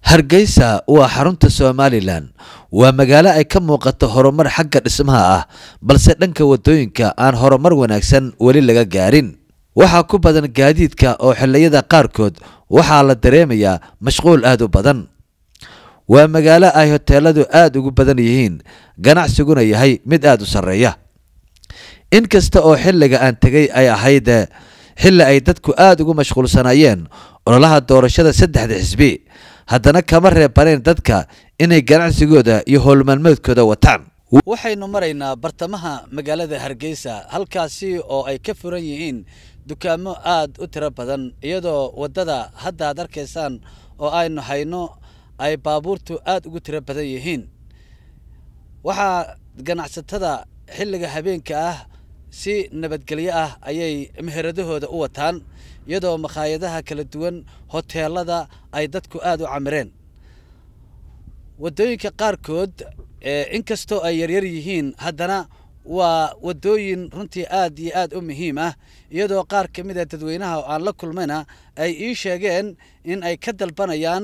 hargeysa waa xarunta somalilan waa magaalo ay ka muuqato horumar xagga dhismaha ah balse dhanka wadooyinka aan horumar wanaagsan weli laga gaarin waxaa ku badan gaadiidka oo xilliyada qaarkood waxaa la dareemayaa mashquul aad u badan waa magaalo ay hoteeladu aad ugu badan yihiin ganacsiguna yahay mid aad u sarreeya inkasta oo xilliga aan tegay ay ahayd xilli ay dadku aad ugu mashquulsanayeen ololaha doorashada saddexda xisbi haddana kama reebaneen dadka inay ganacsigooda iyo howlmaalmeedkooda wataan waxaynu maraynaa bartamaha magaalada hargeysa halkaasi oo ay ka furan yihiin dukaamo aad u tiro badan iyadoo waddada hadda ad arkaysaan oo aynu hayno ay baabuurtu aad ugu tiro badan yihiin waxaa ganacsatada xilliga habeenka ah si nabadgelyo ah ayay meheradahooda u wataan iyadoo makhaayadaha kala duwan hoteelada ay dadku aad u camireen waddooyinka qaarkood inkastoo ay yaryar yihiin haddana waa waddooyin runtii aad iyo aad u muhiim ah iyadoo qaar ka mid a dadweynaha oo aan la kulmayna ay ii sheegeen in ay ka dalbanayaan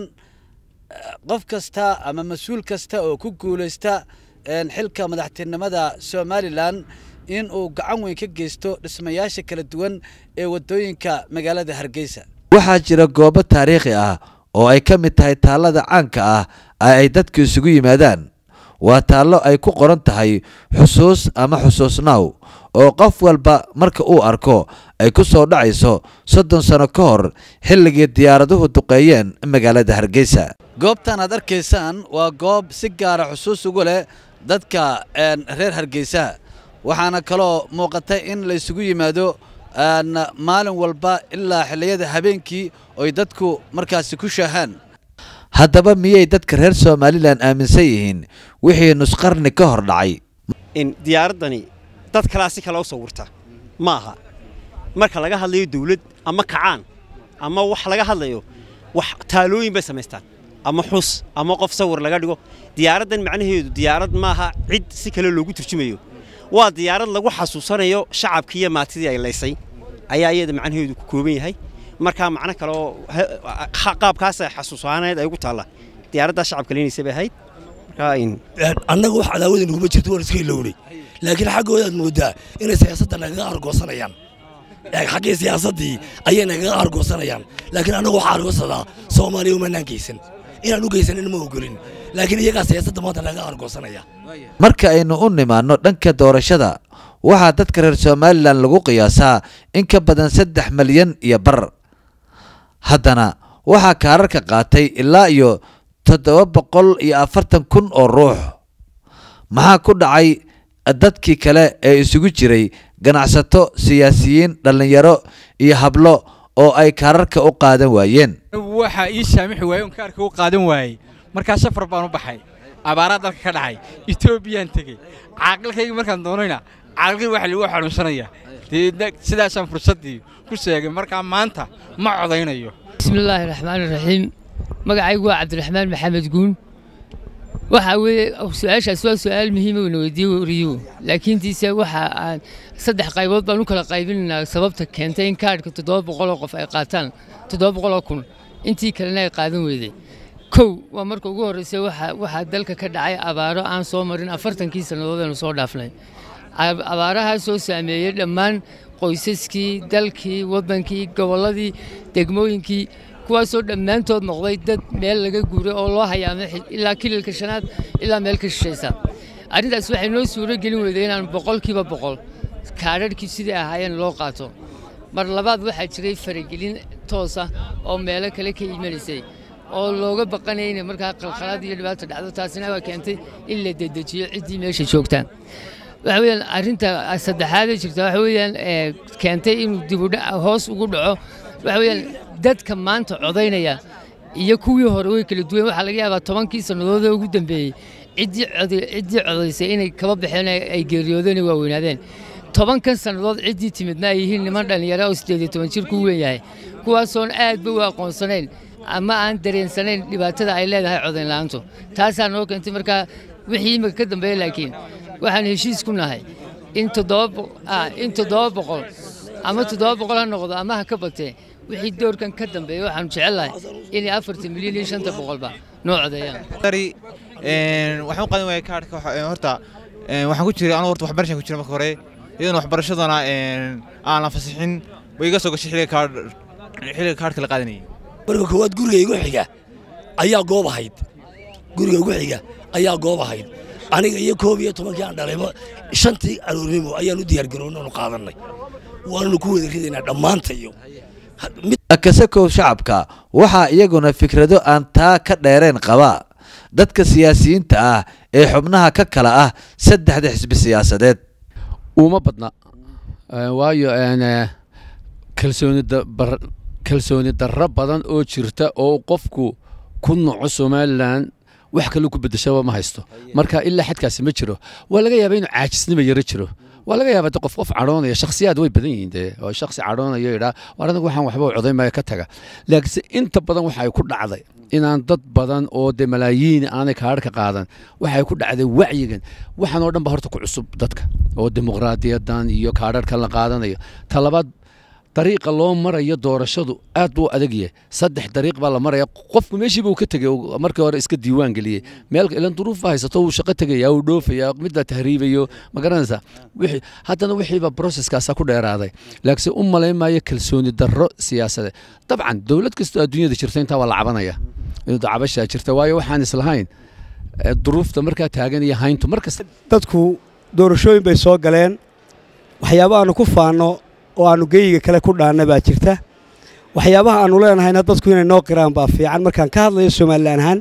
qof kasta ama mas-uul kasta oo ku guulaysta xilka madaxtinimada somalilan in uu gacan weyn ka geysto dhismayaasha kala duwan ee waddooyinka magaalada hargeysa waxaa jira goobo taariikhi ah oo ay ka mid tahay taallada caanka ah ay dadku isugu yimaadaan waa taallo ay ku qoran tahay xusuus ama xusuusnaaw oo qof walba marka uu arko ay ku soo dhacayso soddon sano ka hor xilligii diyaaraduhu duqeeyeen magaalada hargeysa goobtan aad arkaysaan waa goob si gaara xusuus ugu leh dadka reer hargeysa waxaana kaloo muuqata in la isugu yimaado maalin walba ilaa xilliyada habeenkii oy dadku markaasi ku shaahaan haddaba miyay dadka reer somalilan aaminsan yihiin wixii nusqarni ka hor dhacay diyaaraddani dad kalaa si kale u sawirta ma aha marka laga hadlayo dawlad ama kacaan ama wax laga hadlayo wax taalooyin bay samaystaan ama xus ama qof sawir laga dhigo diyaaraddan macnaheedu diyaarad maaha cid si kale loogu turjumayo waa diyaarad lagu xasuusanayo shacabkii iyo maatidii ay laysay ayaa iyada macnaheedu ku kooban yahay markaa macno kaleoo qaabkaasa xasuusaaneed ay ugu taalla diyaaraddaa shacabka leenaysa bay ahayd annaga wax cadaawada naguma jirto waan iska ilowday laakiin xaggoodaad moodaa inay siyaasadda nagaga argoosanayaan xaggii siyaasaddii ayay nagaga argoosanayaan laakiin annaga waxaa argoosadaa soomaaliya umanaan geysan inaan u geysanin ma ogolin laakiin iyagaa siyaasadda maanta nagaga argoosanaya marka aynu u nimaanno dhanka doorashada waxaa dadka reer somalilan lagu qiyaasaa in ka badan saddex malyan iyo bar haddana waxaa kaararka qaatay ilaa iyo toddoba boqol iyo afartan kun oo ruux maxaa ku dhacay dadkii kale ee isugu jiray ganacsato siyaasiyiin dhallinyaro iyo hablo oo ay kaararka u qaadan waayeen waxaa ii saamixi waayey oon kaarka u qaadan waayey markaa safar baan u baxay abaaraa dalka ka dhacay etoobiyaan tegey caaqilkayga markaan doonayna caaqilkii waxa lagu xanuunsanaya deedna sidaasaan fursaddii ku sheegay markaa maanta ma codaynayo bismillaahi raxmaani raxiim magacaygu waa cabdiraxmaan maxamed guun waxaa weeye su-aashaas waa su-aal muhiima weyna weydiiye wariyuhu laakiin tiise waxa aan saddex qaybood baan u kala qaybinaynaa sababta keentay in kaadhka toddoba boqoloo qof ay qaataan toddoba boqoloo kun intii kalena ay qaadan weyday kow waa marka ugu horreysay waxaa dalka ka dhacay abaaro aan soo marin afartankii sannadood aynu soo dhaafnay abaarahaa soo saameeyey dhammaan qoysaskii dalkii waddankii gobolladii degmooyinkii kuwaasoo dhammaantood noqday dad meel laga guuray oo loo hayaamay ilaa kililka shanaad ilaa meel ka shishaysa arrintaas waxay noo suuro gelin weyday inaan boqolkiiba boqol kaadharhkii sidai ahaayeen loo qaato mar labaad waxaa jiray faragelin toosa oo meelo kale ka imanaysay oo looga baqanaya inay markaa qalqalaad iyo dhibaato dhacdo taasina waa keentay in la dedejiyo ciddii meesha joogtaa waxa weeyaan arrinta saddexaadee jirta waxa weeyaan keentay inuu dibudha hoos ugu dhaco waxa weeyaan dadka maanta codaynaya iyo kuwii hore way kala duwan waxaa laga yaabaa tobankii sannadood ee ugu dambeeyey ciddii ciddii codaysay inay kaba baxeen ay geeriyoodeen ay waaweynaadeen tobankan sannadood ciddii timidna ay yihiin niman dhallinyaro oo siddeed iyo toban jir ku weyn yahay kuwaasoon aadba u aqoonsanayn ama aan dareensanayn dhibaatada ay leedahay codayn la'aantu taasaa noo keentay markaa wixii imika ka dambeeya laakiin waxaan heshiis ku nahay in toddoba boqol ama toddoba boqol ha noqdo ama ha ka batee wixii doorkan ka dambeeya waxaanu jecelnahay inay afartan milyan iyo shanta boqolba noo codeeyaan dari waxaan u qaadan waayay kaadhka horta waxaan ku jiray anigu horta waxbarashaan ku jiray marka hore iyadana waxbarashadana aan la fasixin way iga soo gashay xilliga kaadh xilliga kaadhka la qaadanayay marka koowaad guriga igu xiga ayaa goob ahayd guriga igu xiga ayaa goob ahayd aniga iyo koob iyo tobankii aan dhalayba shantii aroornimo ayaan u diyaargarownay oonu qaadannay waananu ku wada ridaynaa dhammaantayo kasakow shacabka waxaa iyaguna fikrado aan taa ka dheereen qaba dadka siyaasiyiinta ah ee xubnaha ka kala ah saddexda xisbi siyaasadeed uma badna waayo kalsooni darro badan oo jirta oo qofku ku noco somalilan wax kale ku bedeshaba ma haysto marka ilaa xadkaasi ma jiro waa laga yaaba inuu caajisnima yaro jiro waa laga yaaba qof qof cadhoonaya shakhsiyaad way badan yihiin dee oo shakhsi cadhoonayo idhaa war anigu waxaan waxba codayn maayo ka taga laakiinse inta badan waxa ay ku dhacday inaan dad badan oo dee malaayiin aanay kaadhka qaadan waxay ku dhacday wacyigan waxaan oo dhan ba horta ku cusub dadka oo dimuqraadiyadan iyo kaadharkan la qaadanayo talabaad dariiqa loo marayo doorashadu aad buu adag yahay saddex dariiq baa la maraya qofku meeshii buu ka tegey markii hore iska diiwaan geliyey meel ilan duruufa haysato wuu shaqo tegaya wuu dhoofaya mid baa tahriibayo ma garanaysaa wixii haddana wixiiba processkaasa ku dheeraaday laakiinse u malayn maayo kalsooni darro siyaasadeed dabcan dowlad kastoo adduunyada jirta intaa waa la cabanaya cabashaa jirta waayo waxaan islahayn duruufta markaa taagan iyo hayntu markasta dadku doorashooyin bay soo galeen waxyaaba aanu ku faanno oo aanu geyiga kale ku dhaanna baa jirta waxyaabaha aanu leenahayna dadku inay noo qiraan baa fiican markaan ka hadlayo somalilan ahaan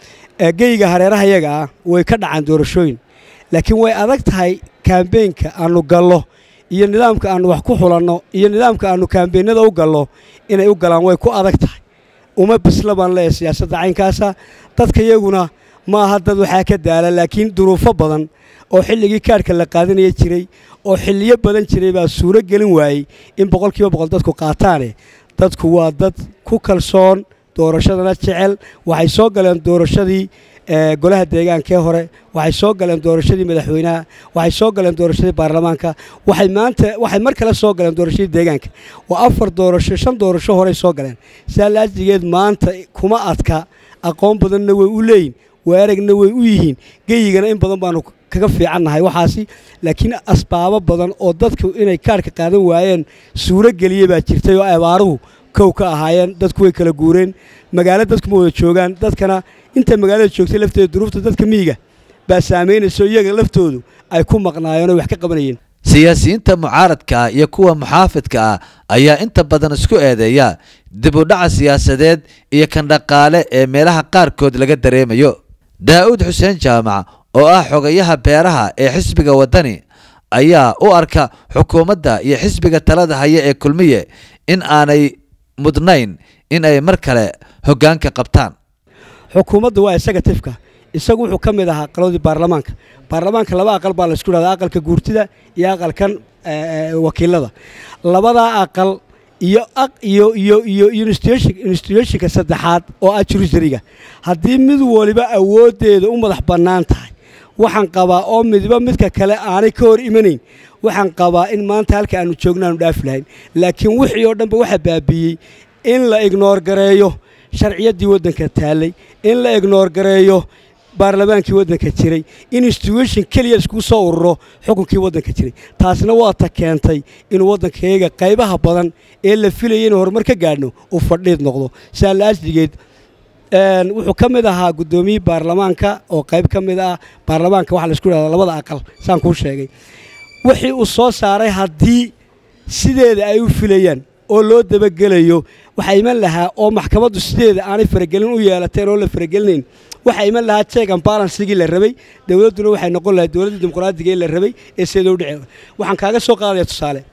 geyiga hareeraha yaga ah way ka dhacaan doorashooyin laakiin way adag tahay kaambeynka aanu gallo iyo nidaamka aanu wax ku xulanno iyo nidaamka aanu kaambeynada u gallo inay u galaan way ku adag tahay uma bisla baan leeyahay siyaasadda caynkaasa dadka iyaguna ma aha dad waxaa ka daala laakiin duruufo badan oo xilligii kaadhka la qaadanaya jiray oo xilliyo badan jiray baa suuro gelin waayey in boqolkiiba boqol dadku qaataane dadku waa dad ku kalsoon doorashadana jecel waxay soo galeen doorashadii golaha deegaankee hore waxay soo galeen doorashadii madaxweynaha waxay soo galeen doorashadii baarlamaanka waxay maanta waxay mar kale soo galeen doorashadii deegaanka waa afar doorasho shan doorasho horey soo galeen saa laajigeed maanta kuma adka aqoon badanna way u leeyihin weeragna way u yihiin geyigana in badan baanu kaga fiicannahay waxaasi laakiin asbaabo badan oo dadku inay kaadhka qaadan waayeen suuro geliya baa jirtay oo abaaruhu kow ka ahaayeen dadku way kala guureen magaalo dadkuma wada joogaan dadkana inta magaalada joogtay lafteeda duruufta dadka miyiga baa saamaynayso iyaga laftoodu ay ku maqnaayeen oo wax ka qabanayeen siyaasiyiinta mucaaradka ah iyo kuwa muxaafidka ah ayaa inta badan isku eedeeya dib u dhaca siyaasadeed iyo kan dhaqaale ee meelaha qaarkood laga dareemayo daa'uud xuseen jaamac oo ah xogayaha beeraha ee xisbiga waddani ayaa u arka xukuumadda iyo xisbiga talada haya ee kulmiye in aanay mudnayn in ay mar kale hoggaanka qabtaan xukuumadda waa isaga tifka isagu wuxuu ka mid ahaa aqaladii baarlamaanka baarlamaanka laba aqal baa laisku dhahdaa aqalka guurtida iyo aqalkan wakiilada labadaa aqal iyo iyo iyo iyo institutionka saddexaad oo ah jurusariga haddii mid waliba awooddeeda u madax bannaan tahay waxaan qabaa oo midba midka kale aanay ka hor imanayn waxaan qabaa in maanta halka aanu joogno aanu dhaafi lahayn laakiin wixii oo dhanba waxaa baabiiyey in la ignoor gareeyo sharciyaddii waddanka taallay in la ignoor gareeyo baarlamaankii waddanka jiray in institution keliya iskugu soo ururo xukunkii waddanka jiray taasna waa ta keentay inuu waddankayaga qaybaha badan ee la filayay inuu horumar ka gaadhno uu fadhiid noqdo saa laasdigeed wuxuu ka mid ahaa guddoomiyii baarlamaanka oo qayb ka mid ah baarlamaanka waxaa laisku dhahdaa labada aqal saan kuu sheegay wixii uu soo saaray haddii sideeda ay u filayaan oo loo dabagelayo waxaa iman lahaa oo maxkamaddu sideeda aanay faragelin u yeelateen oo la faragelinayn waxaa iman lahaa jeeg and balansigii la rabay dowladduna waxay noqon lahayd dowladdii dimuqraadiga ee la rabay ee sideeda u dhece waxaan kaaga soo qaadaya tusaale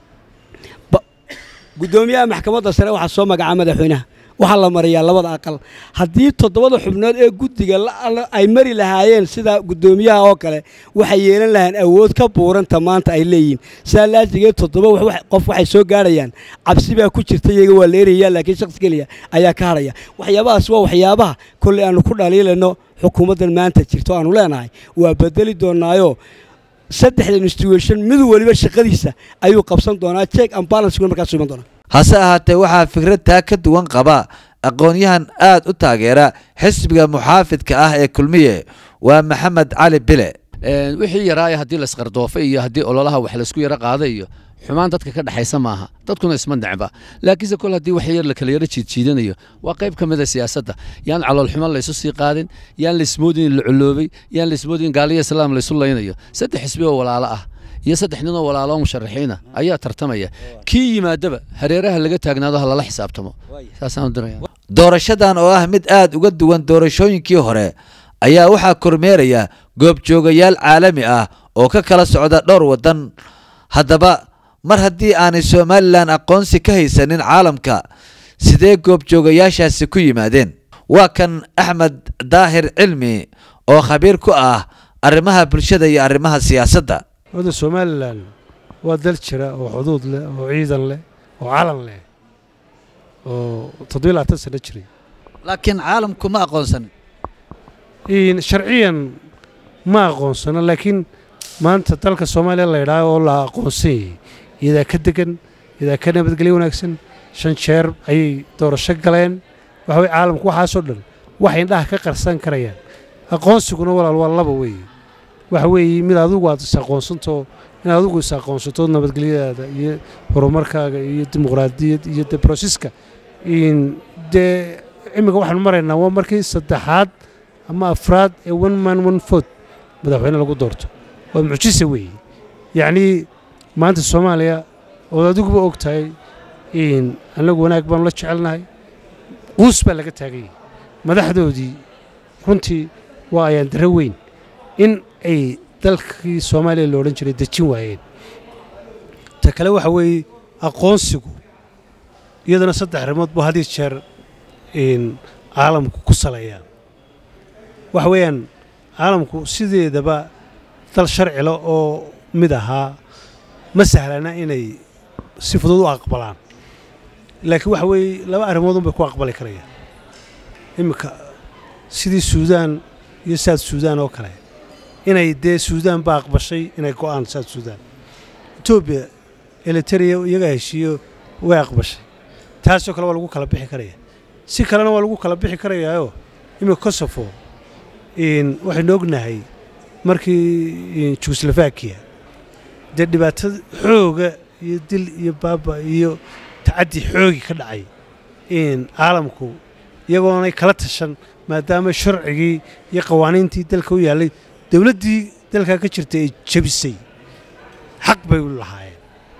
guddoomiyaha maxkamadda sare waxaa soo magacaa madaxweynaha waxaa la mariyaa labada aqal haddii toddobada xubnood ee guddiga ay mari lahaayeen sida guddoomiyaha oo kale waxay yeelan lahayn awood ka buuranta maanta ay leeyihiin saa laajigeed toddoba qof waxay soo gaarhayaan cabsi baa ku jirta iyaga waa la eraya laakiin shakhs keliya ayaa ka hadhaya waxyaabahaas waa waxyaabaha kolley aanu ku dhaliilayno xukuumaddan maanta jirto aanu leenahay waa bedeli doonaayo saddexda institution mid waliba shaqadiisa ayuu qabsan doonaa jeeg and balance markaasuu iman doonaa hase ahaatee waxaa fikrad taa ka duwan qaba aqoon-yahan aad u taageera xisbiga muxaafidka ah ee kulmiye waa maxamed cali bile Een, wixii yaraaya haddii la isqardoofay iyo haddii ololaha wax laysku yaro qaaday iyo xumaan dadka ka dhexaysa maaha dadkuna isma necba laakiinse kol haddii wax yar la kala yaro jiidjiidanayo waa qayb ka mida siyaasadda yaan caloolxumo laysu sii qaadin yaan laismoodin in la culoobay yaan laismoodin gaaliya islaam laysu laynayo saddex xisbi oo walaalo ah iyo saddex nin oo walaalo oo musharaxiina ayaa tartamaya kii yimaadaba hareeraha laga taagnaado ha lala xisaabtamo saasaan u diraya doorashadan oo ah mid aad uga duwan doorashooyinkii hore ayaa waxaa kormeeraya goobjoogayaal caalami ah oo ka kala socda dhowr waddan haddaba mar haddii aanay somalilan aqoonsi ka haysanin caalamka sidee goobjoogayaashaasi ku yimaadeen waa kan axmed daahir cilmi oo khabiir ku ah arrimaha bulshada iyo arrimaha siyaasadda wadda somalilan waa dal jira oo xuduud leh oo ciidan leh oo calan leh oo toddobiyo labaatan sano jiray laakiin caalamku ma aqoonsanin in sharciyan ma aqoonsano laakiin maanta dalka soomaaliya la yidhaaho oo la aqoonsan yahay iyadaa ka degan iyadaa ka nabadgelyo wanaagsan shan jeer ayay doorasho galeen waxa weye caalamku waxaasoo dhan waxay indhaha ka qarsan karayaan aqoonsiguna walaal waa laba weeye waxa weeye mid adigu aad is aqoonsantoo in adigu is aqoonsato nabadgelyadaada iyo horumarkaaga iyo dimuqraadiyad iyo de brosiska in dee imika waxaanu maraynaa waa markii saddexaad ama afraad ee one man one vote madaxweyne lagu doorto waa mucjisa weeye yacnii maanta soomaaliya ood adiguba og tahay in annagu wanaag baanu la jecelnahay quus baa laga taaganyay madaxdoodii runtii waa ayaan daro weyn in ay dalkii soomaaliya la odhan jiray dejin waayeen ta kale waxa weeye aqoonsigu iyadana saddex arrimood buu had iyo jeer in caalamku ku saleeyaan waxa weeyaan caalamku sideedaba dal sharcila oo mid ahaa ma sahlana inay si fudud u aqbalaan laakiin waxa weeye laba arrimood unbay ku aqbali karayaan iminka sidii suudaan iyo saad suudaan oo kale inay dee suudaan ba aqbashay inay go'aan saad suudaan etoobiya eliteria iyagaa heshiiyo way aqbashay taasoo kale waa lagu kala bixi karaya si kalena waa lagu kala bixi karayaayoo iminka kosofo in waxaynu ognahay markii jugoslafakiya dee dhibaatada xooga iyo dil iyo baaba iyo tacaddi xoogi ka dhacay in caalamku iyagoonay kala tashan maadaama sharcigii iyo qawaaniintii dalka u yaallay dowladdii dalkaa ka jirtay ay jebisay xaq bay u lahaayeen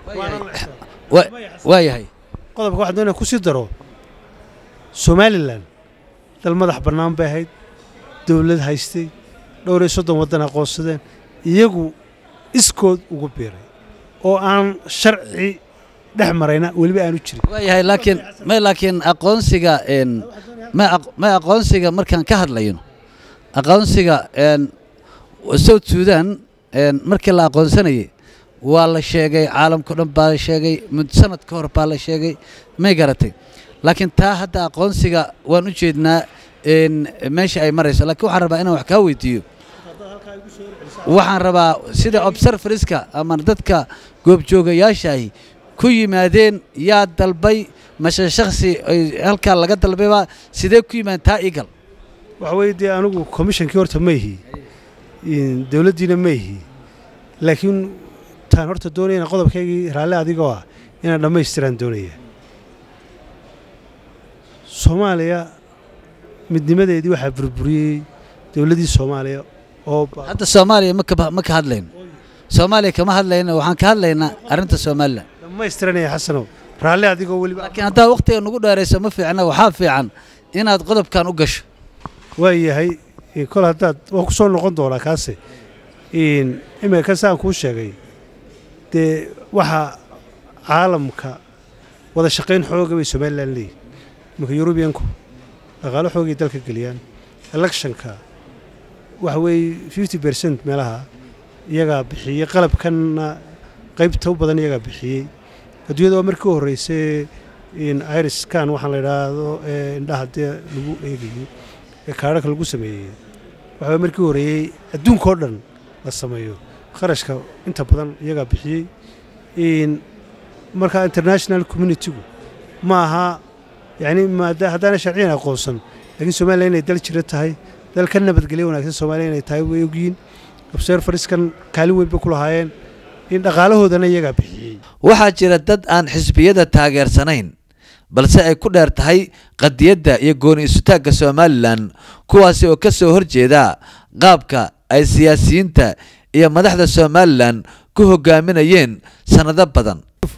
waa yahay qodobka waxaan doonaya ku sii daro somalilan dal madax bannaan bay ahayd dowlad haystay dhowr iyo soddon waddan aqoonsadeen iyagu iskood ugu biiray oo aan sharci dhex marayna weliba aanu jirin waayahay laakiin ma laakiin aqoonsiga een ma aq- ma aqoonsiga markaan ka hadlayno aqoonsiga een south sudan een markii la aqoonsanayay waa la sheegay caalamkao dhan baa la sheegay mud sanad ka hor baa la sheegay may garatay laakiin taa hadda aqoonsiga waan u jeednaa een meesha ay marayso laakiin waxaan rabaa inaan wax kaa weydiiyo waxaan rabaa sida observerska ama dadka goobjoogayaashaahi ku yimaadeen yaa dalbay mase shakhsi ay halkaa laga dalbayba sidee ku yimaadeen taa igal waxa weeye dee anigu komishankii horta ma ihi in dowladdiina ma ihi laakiin taan horta doonayana qodobkaygii raalli adigoo ah inaan dhammaystiraan doonaya soomaaliya midnimadeedii waxaa burburiyey dowladdii soomaaliya oo ba- hadda soomaaliya ma ka ma ka hadlayno soomaaliya kama hadlayno waxaan ka hadlaynaa arrinta somalilan dhammaystiranaya xasanow raalli adigoo weliba laakiin haddaa wakhtiga nugu dheerayso ma fiicna waxaa fiican inaad qodobkan u gasho waa yahay in kol haddaad waa ku soo noqon doonaa kaase in imika ka saan kuu sheegay dee waxaa caalamka wada shaqayn xooga bay somalilan leeyihin iminka yurubiyanku dhaqaalo xoogay dalka geliyaan electionka waxa weeye fifty bercent meelaha iyagaa bixiyey qalabkanna qaybta u badan iyagaa bixiyey adduunyada waa markii u horreysay in iriskan waxaan la idhaahdo ee indhaha dee lagu eegayo ee kaadhaka lagu sameeyey waxaa markii u horreeyey adduunkao dhan la sameeyo kharashka inta badan iyagaa bixiyey in markaa international communitygu ma aha yacni maada haddaana sharciyan aqoonsan laakiin soomaaliya inay dal jira tahay dal ka nabadgelyo wanaagsan soomaaliya inay tahay way ogyihiin observeriskan kaalin weyn bay ku lahaayeen in dhaqaalahoodana iyagaa bixiyey waxaa jira dad aan xisbiyada taageersanayn balse ay ku dheer tahay qadiyadda iyo gooni isutaagga somalilan kuwaasi oo ka soo horjeeda qaabka ay siyaasiyiinta iyo madaxda somalilan ku hogaaminayeen sannado badan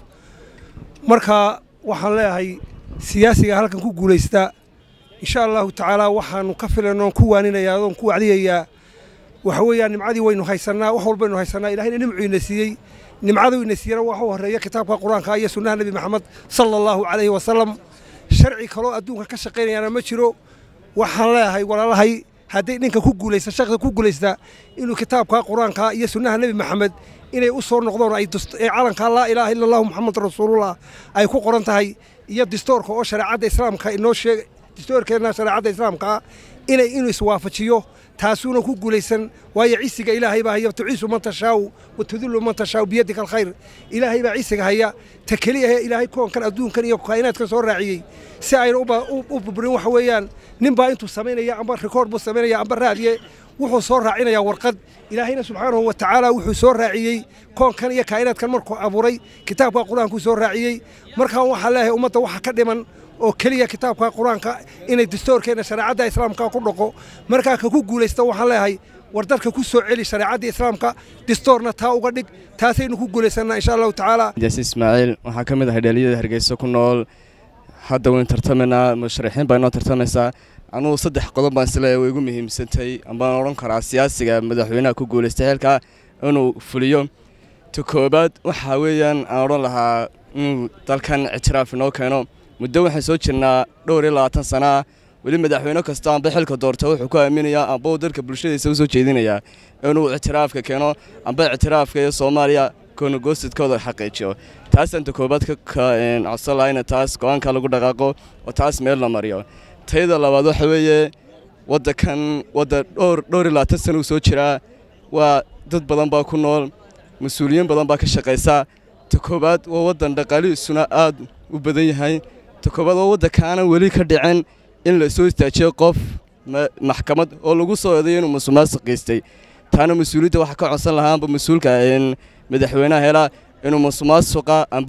marka waxaan leeyahay siyaasiga halkan ku guulaysta insha allahu tacaala waxaanu ka filan oon ku waaninayaa oon ku wacdiyayaa waxa weeyaan nimcadii waynu haysannaa wax walbaynu haysannaa ilahayna nimcuu ina siiyey nimcadu ina siiyana waxa u horreeya kitaabka qur-aanka iyo sunnaha nebi maxamed sala allahu calayhi wasalam sharci kaloo adduunka ka shaqaynayaana ma jiro waxaan leeyahay walaalahay hadday ninka ku guulaysta shaqda ku guulaysta inuu kitaabka qur-aanka iyo sunnaha nebi maxamed inay u soo noqdoon ay calanka laa ilaaha illa allahu maxamed rasuulullah ay ku qoran tahay iyo distoorka oo shareecadda islaamka inoo sheeg distoorkeenna shareecadda islaamka inay inuu iswaafajiyo taasuuna ku guulaysan waayo cisiga ilaahay baa haya tuciisu man tashaaw wa tudillu man tashaaw biyadika alkhayr ilaahay baa cisiga haya ta keliya ilaahay koonkan adduunkan iyo kaa'inaadkan soo raaciyey si ayna u burburin waxa weeyaan nin baa intuu samaynaya amba rikoord buu samaynaya amba raadiye wuxuu soo raacinayaa warqad ilaahayna subxaanahu wa tacaala wuxuu soo raaciyey koonkan iyo kaa'inaadkan markuu abuuray kitaabka qur-aankuu soo raaciyey markaan waxaa leeyahay ummadda waxa ka dhiman oo keliya kitaabka qur-aanka inay distoorkeenna shareecadda islaamka ku dhaqo markaa ka ku guulaysta waxaan leeyahay war dadka ku soo celi shareecadda islaamka distoorna taa uga dhig taasaynu ku guulaysannaa insha allahu tacaala jaasi ismaaciil waxaa ka mid ahay dhaliyada hargeysa ku nool hadda waynu tartamaynaa musharaxiin baa inoo tartamaysaa anugu saddex qodob baan isleeyahay way igu muhiimsantay ambaan odhan karaa siyaasiga madaxweynaha ku guulaystay xilka inuu fuliyo ta koobaad waxaa weeyaan aan odhan lahaa inuu dalkan ictiraaf inoo keeno muddo waxaan soo jirnaa dhowr iyo labaatan sana ah weli madaxweyne kasta amba xilka doorta wuxuu ku aaminayaa amba uu dalka bulshadiisa u soo jeedinayaa inuu ictiraafka keeno amba ictiraafka iyo soomaaliya koonagoosidkooda xaqiijiyo taasaan ta koobaad ka codsan lahayna taas go-aanka lagu dhaqaaqo oo taas meel la mariyo tayada labaad waxa weeye waddankan wadda dhowr dhowr iyo labaatan sana uu soo jiraa waa dad badan baa ku nool mas-uuliyiin badan baa ka shaqaysa ta koobaad waa waddan dhaqaalihiisuna aad u badan yahay ta koobaad waa waddankaanan weli ka dhicin in la soo istaajiyo qof maxkamad oo lagu soo eedayo inuu musuqmaasuq geystay taana mas-uuliyadda waxaa ka codsan lahaa amba mas-uulka madaxweynaha helaa inuu musuqmaasuqa amba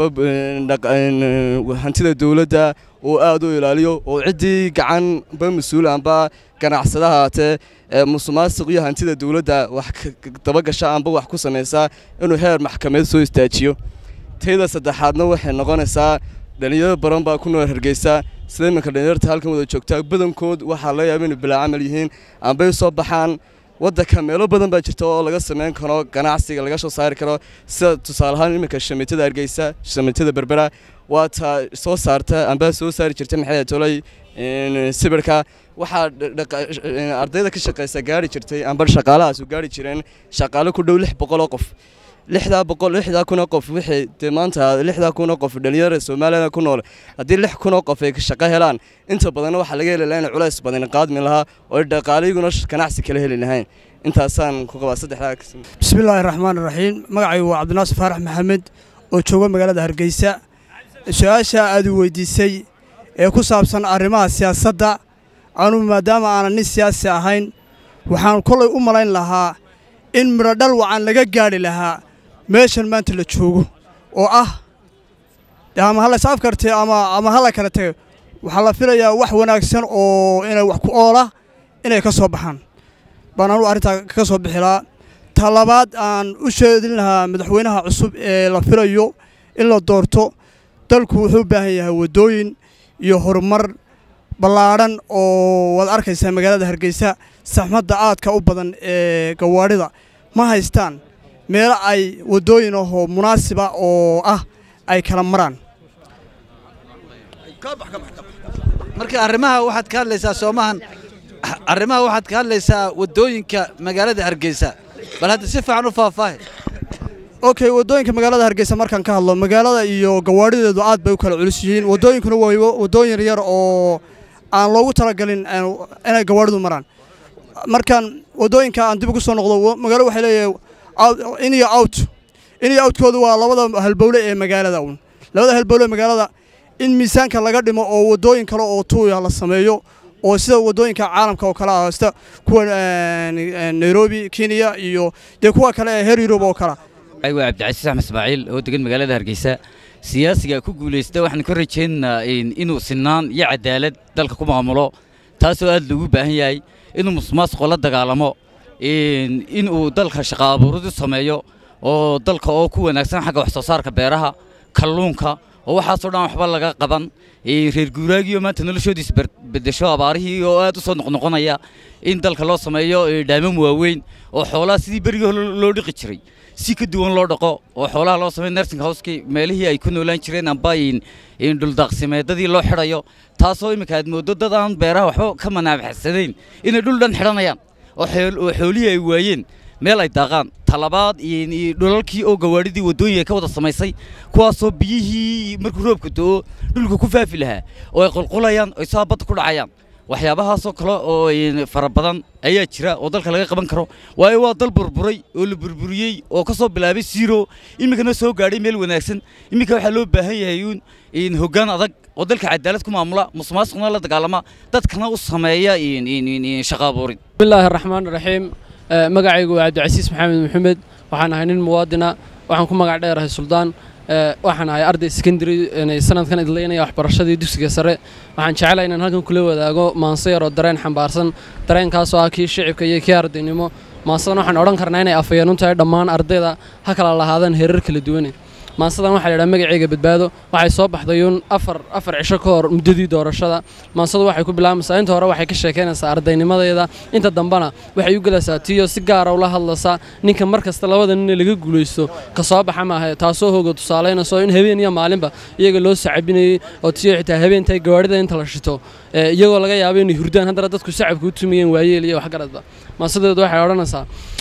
hantida dowladda uu aad u ilaaliyo oo ciddii gacan amba mas-uul amba ganacsada haatee musuqmaasuq iyo hantida dowladda wax dabagasha amba wax ku samaysaa inuu heer maxkamadeed soo istaajiyo tayda saddexaadna waxay noqonaysaa dhalinyaro badan baa ku nool hargeysa sida iminka dhalinyarta halkan wada joogtaa badankood waxaa laga yaaba inay bilaa camal yihiin ambay soo baxaan waddanka meelo badan baa jirta oo laga samayn karo ganacsiga laga soo saari karo sida tusaale ahaan iminka shamiitada hargeysa shamiitada berbera waa taa soo saarta amba soo saari jirta maxay tolay sibirka waxaa ardayda ka shaqaysa gaari jirtay amba shaqaalahaas u gaari jireen shaqaale ku dhow lix boqol oo qof lixdaa boqol lixdaa kun oo qof wixii dee maanta lixdaa kun oo qof dhalinyarada soomaaliyana ku nool haddii lix kun oo qof ay shaqo helaan inta badanna waxaa laga heli lahaa in culays badan qaadmi lahaa oo dhaqaalayaguna ganacsi kala heli lahayn intaasaan ku qabaa saddexdaa bismillaahi raxmaan raxiim magacaygu waa cabdinaasir faarax maxamed oo jooga magaalada hargeysa su-aasha aad u weydiisay ee ku saabsan arrimaha siyaasadda anugu maadaama aanan nin siyaasi ahayn waxaan kolay u malayn lahaa in midhodhal wacan laga gaadhi lahaa meeshan maanta la joogo oo ah ama ha lays afkartee ama ha la kala tago waxaa la filayaa wax wanaagsan oo inay wax ku oola inay ka soo baxaan baan anugu arrintaa kaga soo bixi lahaa ta labaad aan u sheedin lahaa madaxweynaha cusub ee la filayo in la doorto dalku wuxuu u baahan yahay waddooyin iyo horumar ballaadhan oo waad arkaysaa magaalada hargeysa saxmadda aadka u badan ee gawaadhida ma haystaan meelo ay waddooyin ahoo munaasiba oo ah ay kala maraan marka arrimaha waxaad ka hadlaysaa soomahan arrimaha waxaad ka hadlaysaa waddooyinka magaalada hargeysa bal hadda si fiican u faahfaahi okay waddooyinka magaalada hargeysa markaan ka hadlo magaalada iyo gawaadhideedu aad bay u kala culus yihiin waddooyinkuna waa waddooyin yar oo aan loogu talagalin inay gawaadhidu maraan markaan waddooyinka aan dib ugu soo noqdo magaalo waxay leeyahay in iyo out in iyo outkoodu waa labada halbowle ee magaalada un labada halbowle ee magaalada in miisaanka laga dhimo oo waddooyin kale oo tuuya la sameeyo oo sida waddooyinka caalamka oo kale ah sida kuwa nairobi kenya iyo dee kuwa kale ee heer yurub oo kale waa cabdicasiis axmed ismaaciil oo degan magaalada hargeysa siyaasiga ku guulaysta waxaan ka rajaynaynaa inuu sinaan iyo cadaalad dalka ku maamulo taasoo aad loogu baahan yahay inuu musuqmaasuqo la dagaalamo inuu dalka shaqo abuuradu sameeyo oo dalka oo ku wanaagsan xagga wax soo saarka beeraha kalluunka oo waxaasoo dhan waxba laga qaban reer guuraagiyo maanta noloshoodiis bedesho abaarihii oo aad u soo noqnoqonaya in dalka loo sameeyo dhaamam waaweyn oo xoolaha sidii berigii hore loo dhiqi jiray si ka duwan loo dhaqo oo xoolaha loo sameeyo nursing houseki meelihii ay ku noolaan jireen amba dhuldaaqsimeedadii loo xidhayo taasoo iminka aad mooddo dad aan beeraha waxba ka manaafacsanayn inay dhul dhan xidhanayaan oo xoolihii ay waayeen meel ay daaqaan talabaad dhulalkii oo gawaadhidii waddooyin ay ka wada samaysay kuwaasoo biyihii markuu roobka do'o dhulka ku faafi lahaa oo ay qulqulayaan oo saa badda ku dhacayaan waxyaabahaasoo kale oo fara badan ayaa jira oo dalka laga qaban karo waayo waa dal burburay oo la burburiyey oo ka soo bilaabay siiro iminkana soo gaadhay meel wanaagsan iminka waxaa loo baahan yahay in hoggaan adag oo dalka cadaalad ku maamula musuqmaasuqna la dagaalama dadkana u sameeya shaqo abuurin bismillaahi raxmaan raxiim magacaygu waa cabdicasiis maxamed maxamed waxaan ahay nin muwaadina waxaan ku magac dheerahay suldaan waxaan ahay arday secondary sanadkan idlaynaya waxbarashadii dugsiga sare waxaan jecelahay inaan halkan kula wadaago maanso yar oo dareen xambaarsan dareenkaasoo ah kii shicibka iyo kii ardaynimo maansadan waxaan odhan karnaa inay afayeen u tahay dhammaan ardayda ha kala lahaadaan heerar kala duwane maansadan waxaa la yidhaha magaceyga badbaado waxay soo baxday uun afar afar cisho ka hor muddadii doorashada maansadu waxay ku bilaabaysaa inta hore waxay ka sheekaynaysaa ardaynimadeeda inta dambena waxay u gelaysaa tiyo si gaara ula hadlaysaa ninka mar kasta labada nin laga guulaysto ka soo baxa maaha taasoo hooga tusaalaynayso in habeen iyo maalinba iyaga loo sacabinayey oo tiyo xitaa habeentay gawaadhida inta la shito iyagoo laga yaabo inay hurdaan haddana dadku sacabka u tumiyeen waayeel iyo waxgaradba maansadeedu waxay odhanaysaa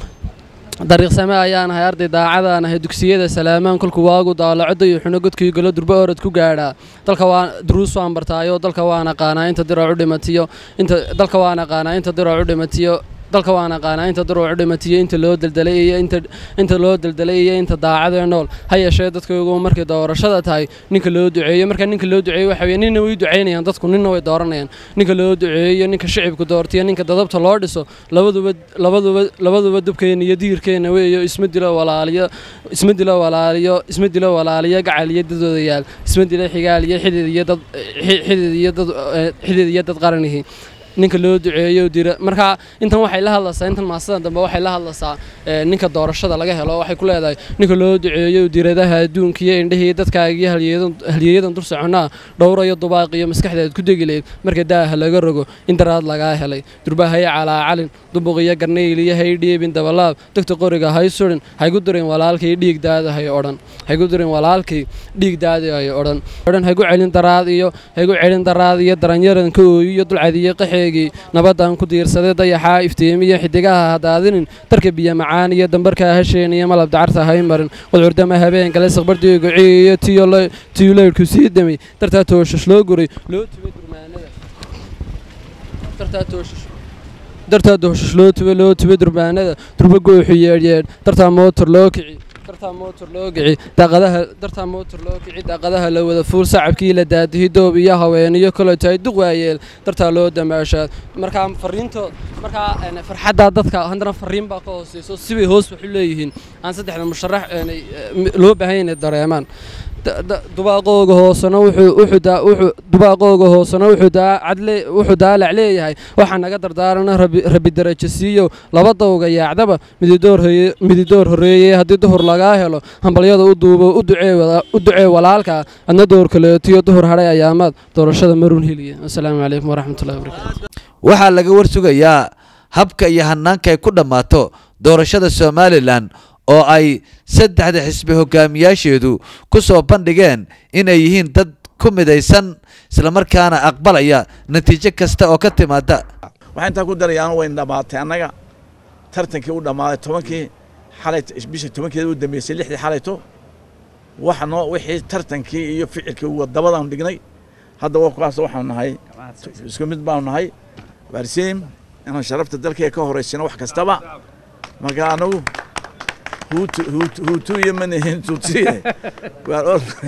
dariiqsame ayaan ahay arday daacadaan ahay dugsiyada salaamaan kolku waagu daalacoda iyo xuno godkii golo durbo orod ku gaadhaa dalka waa duruus waan bartaayo dalka waan aqaanaa inta dirooc u dhimatiyo inta dalka waan aqaanaa inta dirooc u dhimatiyo dalka waan aqaanaa inta dirooc u dhimatiyo inta loo daldalay iyo inta inta loo daldalay iyo inta daacadee nool ha yeeshee dadkaygu markay doorashada tahay ninka loo duceeyo marka ninka loo duceeyo waxa weye ninna way duceynayaan dadku ninna way dooranayaan ninka loo duceeyo ninka shicibku doortiyo ninka dadabta loo dhiso labaduba labaduba labaduba dubkeena iyo diirkeena weeyo isma dilo walaaliyo isma dilo walaaliyo isma dilo walaaliyo gacal iyo dadooda yaal isma dilo xigaal iyo xidid iyo dad xidid iyo dad xidid iyo dad qaranihi ninka loo duceeyo dira marka intan waxay la hadlaysaa intan maasada dambe waxay la hadlaysaa ninka doorashada laga helo waxay ku leedahay ninka loo duceeyo diradaha adduunka iyo indhihii dadkaaga iyo halyeeyadan dur soconaa dhowrayo dubaaq iyo maskaxdeed ku degi leyd marka daaha laga rogo in daraad lagaa helay durbahaye calaa calin dubuq iyo garnayl iyo hay dhiibin dabalaab degta qoriga hay surin haygu dirin walaalkay dhiig daada hay odhan haygu dirin walaalkay dhiig daada hay odhan odhan haygu celin daraad iyo haygu celin daraad iyo daranyaran ka ooyi iyo dulcad iyo qaxee nabadan ku diirsaday dayaxaa iftiimiyo xidigaha hadaadinin darka biyo macaan iyo dambarkaa hasheen iyo malab dacarta hay marin qudcurdama habeen gale saqbardiigu iyo tiyuleydhku sii damay dartaa tooshash loo guray loo tubay durmaanada dartaa tooshash loo tubay loo tubay durmaanada durba gooxu yeedhyeedh dartaa mootor loo kici dartaa mootor loo kici daaqadaha dartaa mootor loo kici daaqadaha la wada fuul sacabkii la daadihi doob iyo haweeniyo kale tahay duq waayeel dartaa loo damaashaad markaa fariintood markaa farxaddaa dadka haddana fariin baa ka hooseyso sibay hoos waxu leeyihiin aan saddexda musharax loo baahan inay dareemaan dubaaqooga hoosena wuxuu dubaaqooga hoosena wuxuu cadle wuxuu daalac leeyahay waxaa naga dardaarana rabi darajo siiyo laba dawga yaacdaba mididoor horreeyey haddii duhur lagaa helo hambalyada u duubo u ducee walaalka adna door kaleetiyo duhur hadhay ayaamaad doorashada marun heliya asalaamu calaykum waraxmatullahi wabarakaatu waxaa laga warsugayaa habka iyo hanaanka ay ku dhammaato doorashada somalilan oo ay saddexda xisbi hogaamiyaasheedu ku soo bandhigeen inay yihiin dad ku midaysan islamarkaana aqbalaya natiijo kasta oo ka timaada waxaan intaa ku darayaan wayn dhammaatay annaga tartankii u dhammaaday tobankii xalay bisha tobankeeda u dambeysay lixdii xalayto waxnoo wixii tartankii iyo ficilkii wadabadaan dhignay hadda wakaas waxaanu nahay isku mid baanu nahay waarsiim inaan sharafta dalkee ka horeysino wax kastaba marka anagu huutu iyo manihin tutsiye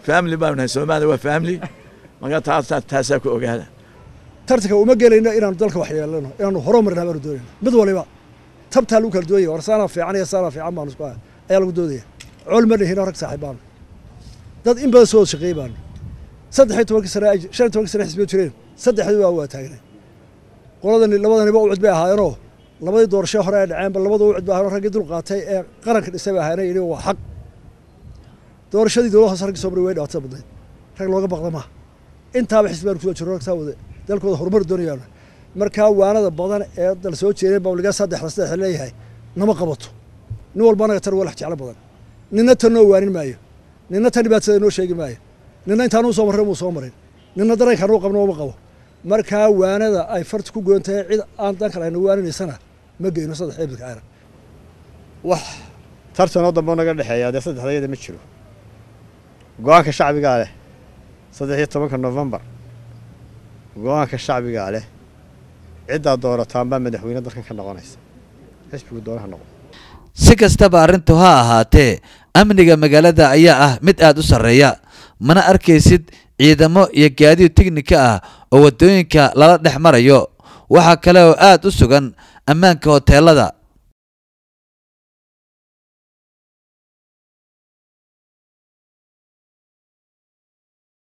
family baanu nahay soomaaliya waa family marka taasaa taasaa ku ogaada tartanka uma gelayno inaanu dalka wax yeelano inaanu horumarnaa baanu doonayna mid waliba tabtaa lagu kala doonaya war saanaa fiican iyo saanaa fiican baanu isku ayaa lagu doodaya col ma dhihino rag saaxiib baanu dad in badan soo wada shaqeey baanu saddex iyo tobankii sane shan iyo tobankii sane xisbiyo jireen saddexdii waa waa taagnay qoladani labadaniba ucud bay ahaayeenoo labadii doorasho hore ay dhaceenba labada ucud bay ahaayeen raggii dul qaatay ee qaranka dhisay bay ahaayeen yidhi waa xaq doorashadii dowlad hoose raggii soo maray way dhibaatada badnayd rag looga baqda maaha intaaba xisbi baanu kusoo jirno rag saa wada dalkooda horumar doonayaan markaa waanada badan ee dal soo jeedeen baa waligaa saddexda saddex leeyahay nama qabato nin walba anaga tan walax jeclo badan ninna tan noo waanin maayo ninna tan dhibaatada noo sheegi maayo ninna intaanuu soo marray muu soo marin ninna dareenkaanuu qabno uma qabo markaa waanada ay farta ku goon tahay cid aan dan kale ayna waaninaysana ma geyno saddex ebilka ayran wax tartanoo dambe naga dhexeeya dee saddexdayada ma jiro go-aanka shacbigaa leh saddex iyo tobanka novembar go-aanka shacbigaa leh ciddaa doorataan baa madaxweyne dalkan ka noqonaysa xisbigu doonaha noqon si kastaba arrintu ha ahaatee amniga magaalada ayaa ah mid aad u sarreeya mana arkaysid ciidamo iyo gaadiid teknika ah oo waddooyinka lala dhex marayo waxaa kale oo aad u sugan ammaanka hoteelada